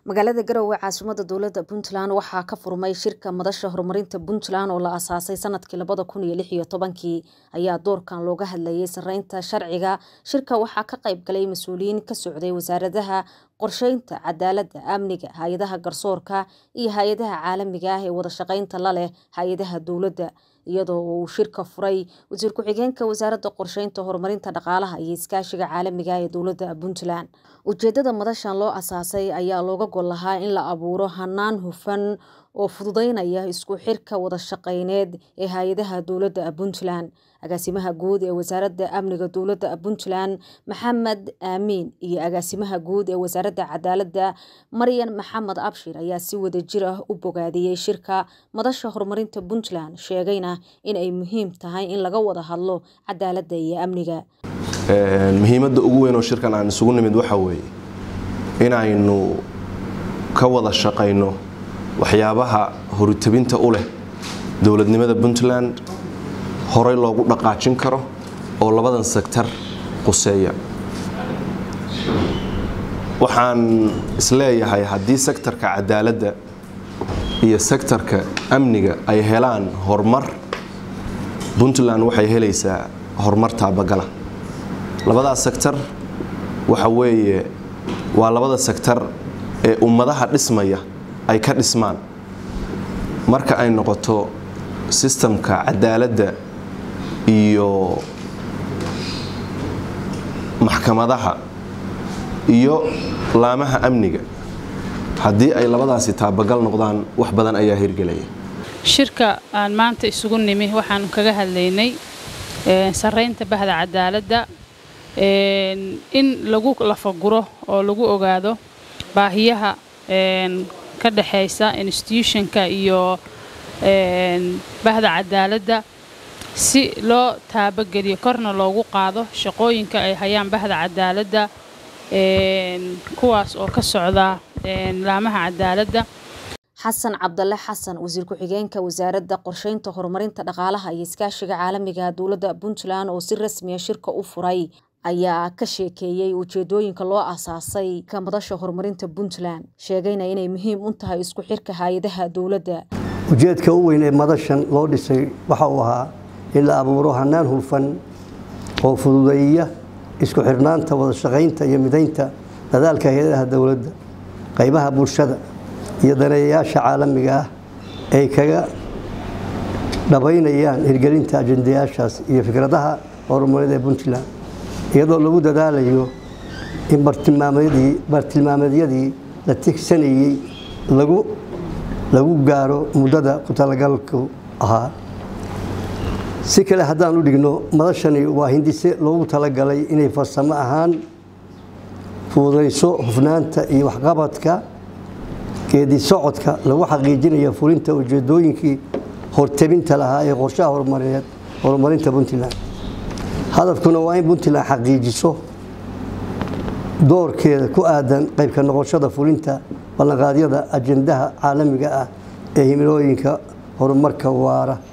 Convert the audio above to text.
magaalada garowe caasimada dowlada puntland waxaa ka furmay shirka madasha horumarinta puntland oo la asaasay sanadkii labada kun iyo lix iyo tobankii ayaa doorkan looga hadlayay sareynta sharciga shirka waxaa ka qayb galay mas-uuliyiin ka socday wasaaradaha qorsheynta cadaaladda amniga hay-adaha garsoorka iyo hay-adaha caalamiga ah ee wada shaqeynta la leh hay-adaha dowladda iyadoo uu shirka furay wasiir ku-xigeenka wasaaradda qorsheynta horumarinta dhaqaalaha iyo iskaashiga caalamiga ee dowladda puntland ujeedada madashan loo asaasay ayaa looga gol lahaa in la abuuro hanaan hufan oo fududeynaya isku xirka wada shaqeyneed ee hay-adaha dowladda puntland agaasimaha guud ee wasaaradda amniga dowladda puntland maxamed aamiin iyo agaasimaha guud ee wasaaradda cadaaladda maryan maxamed abshir ayaa si wadajir ah u bogaadiyey shirka madasha horumarinta puntland sheegayna in ay muhiim tahay in laga wada hadlo cadaaladda iyo amniga muhiimadda ugu weyn oo shirkan aan isugu nimid waxa weeye inaynu ka wada shaqayno waxyaabaha horutabinta u leh dowladnimada puntland horey loogu dhaqaajin karo oo labadan sektar quseeya waxaan isleeyahay haddii sektarka cadaaladda iyo sektarka amniga ay helaan horumar puntland waxay helaysaa horumar taabagala labadaas sektar waxa weeye waa labada sektar ee ummadaha dhismaya ay ka dhismaan marka ay noqoto sistamka cadaaladda iyo maxkamadaha iyo laamaha amniga haddii ay labadaasi taabagal noqdaan wax badan ayaa hirgelaya shirka aan maanta isugu nimi waxaan kaga hadlaynay sareynta bahda cadaaladda in lagu lafaguro oo lagu ogaado baahiyaha ka dhexaysa institutionka iyo bahda cadaaladda si loo taabageliyo korna loogu qaado shaqooyinka ay hayaan bahda cadaaladda kuwaas oo ka socda laamaha cadaaladda xasan cabdale xasan wasiir ku-xigeenka wasaaradda qorsheynta horumarinta dhaqaalaha iyo iskaashiga caalamiga dowladda puntland oo si rasmiya shirka u furay ayaa ka sheekeeyey ujeedooyinka loo asaasay ka madasha horumarinta puntland sheegayna inay muhiim u tahay isku xirka hay-adaha dowladda ujeedka u weyn ee madashan loo dhisay waxa uu ahaa in la abuuro hanaan hufan oo fududeeya isku xirnaanta wada shaqaynta iyo midaynta dadaalka hay-adaha dowladda qaybaha bulshada iyo daneeyayaasha caalamiga ah ay kaga dhabaynayaan hirgelinta ajendayaashaas iyo fikradaha horumarineed ee puntland iyadoo lagu dadaalayo in bartilmaameedyadii la tigsanayey lagu gaaro muddada ku talagalku ahaa si kale haddaan u dhigno madashani waa hindise loogu talagalay inay farsamo ahaan fududayso hufnaanta iyo waxqabadka geedi socodka lagu xaqiijinayo fulinta ujeedooyinkii hortabinta lahaa ee qorshaha horumarineed horumarinta puntland hadafkuna waa in puntland xaqiijiso doorkeeda ku aadan qaybka noqoshada fulinta ballanqaadyada ajendaha caalamiga ah ee himilooyinka horumarka waara